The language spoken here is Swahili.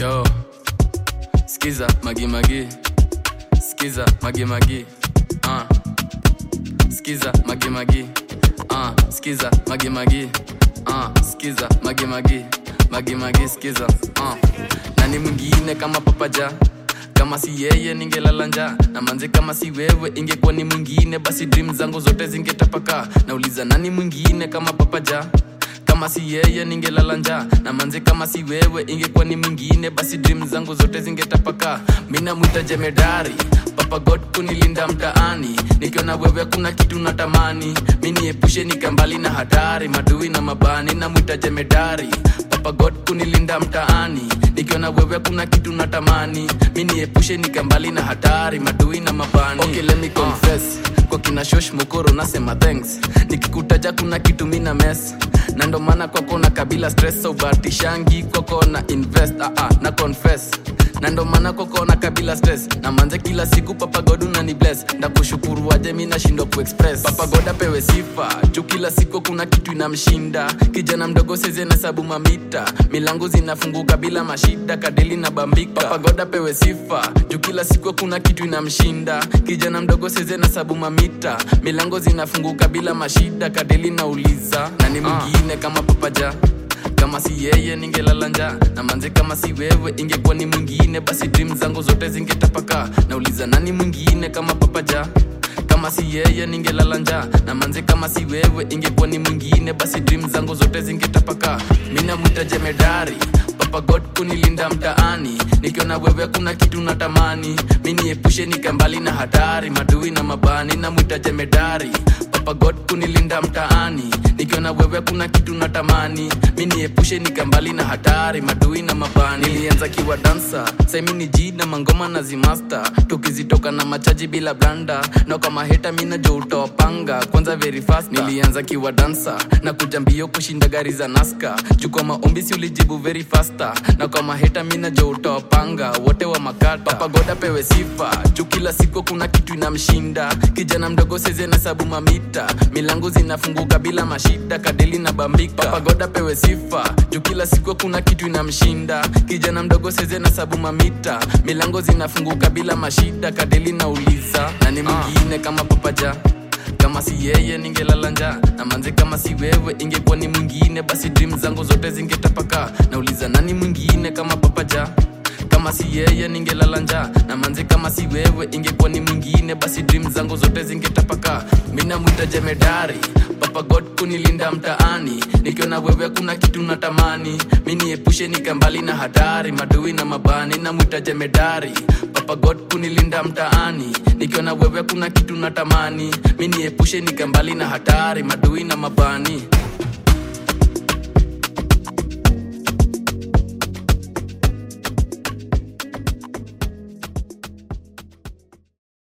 Yo, skiza magi magi, skiza magi magi, uh. Skiza magi magi, uh. Skiza magi magi, uh. Skiza magi magi, magi magi skiza, uh. Nani mwingine kama papaja kama si yeye ningelala njaa na manze kama si wewe ingekuwa ni mwingine basi dream zangu zote zingetapaka nauliza nani mwingine kama papaja kama si yeye ningelala njaa na manze kama si wewe ingekuwa ni mwingine basi dream zangu zote zingetapaka mina mwita jemedari papa god kunilinda mtaani nikiona wewe kuna kitu natamani miniepushe nikambali na hatari madui na mabani na mwita jemedari papa god kunilinda mtaani nikiona wewe kuna kitu natamani miniepushe nikambali na hatari madui na mabani okay, let me confess kwa kina shosh mokoro nasema thanks nikikutaja kuna kitu mina mess na ndo maana kwako na kabila stress ubatishangi kwako na invest ah, ah, na confess na ndo maana kwako na kabila stress na manze kila siku papa god unani bless ndakushukuru waje mi nashindwa kuexpress papa god apewe sifa juu kila siku kuna kitu inamshinda kijana mdogo seze na sabu mamita milango zinafunguka bila mashida kadeli na bambika papa god apewe sifa juu kila siku kuna kitu inamshinda kijana mdogo seze na sabu mamita milango zinafunguka bila mashida kadeli na uliza na ni mwingine kama papaja kama si yeye ningelala njaa na manze kama si wewe ingekuwa ni mwingine basi dream zangu zote zingetapaka nauliza nani mwingine kama papaja kama si yeye ningelala njaa na manze kama si wewe ingekuwa ni mwingine basi dream zangu zote zingetapaka mina mwita jemedari papa god kunilinda mtaani nikiona wewe kuna kitu natamani miniepushe nikambali na hatari madui na mabani na mwita jemedari papa god kunilinda mtaani nikiona wewe kuna kitu natamani miniepushe nikambali na hatari madui na mabani nilianza kiwa dansa saimini ji na mangoma na zimasta tukizitoka na machaji bila blanda na kama heta mina jo utawapanga kwanza very fast nilianza kiwa dansa na kuja mbio kushinda gari za naska juu kwa maombi si ulijibu very fasta na kwa maheta mina jo utawapanga wote wa makata papa goda pewe sifa juu kila siku kuna kitu inamshinda kijana mdogo seze na sabu mamita milango zinafunguka bila mashida kadeli na bambika papa goda pewe sifa juu kila siku kuna kitu inamshinda kijana mdogo seze na sabu mamita milango zinafunguka bila mashida kadeli na uliza na ni mwingine kama papaja kama si yeye ningelala njaa na manze kama si wewe ingekuwa ni mwingine basi dream zangu zote zingetapaka nauliza nani mwingine kama papaja kama si yeye ningelala njaa na manze kama si wewe ingekuwa ni mwingine basi dream zangu zote zingetapaka mina mwita jemedari papa god kunilinda mtaani nikiona wewe kuna kitu natamani miniepushe nikambali na hatari madui na mabani na mwita jemedari papa god kunilinda mtaani nikiona wewe kuna kitu natamani miniepushe nikambali na hatari madui na mabani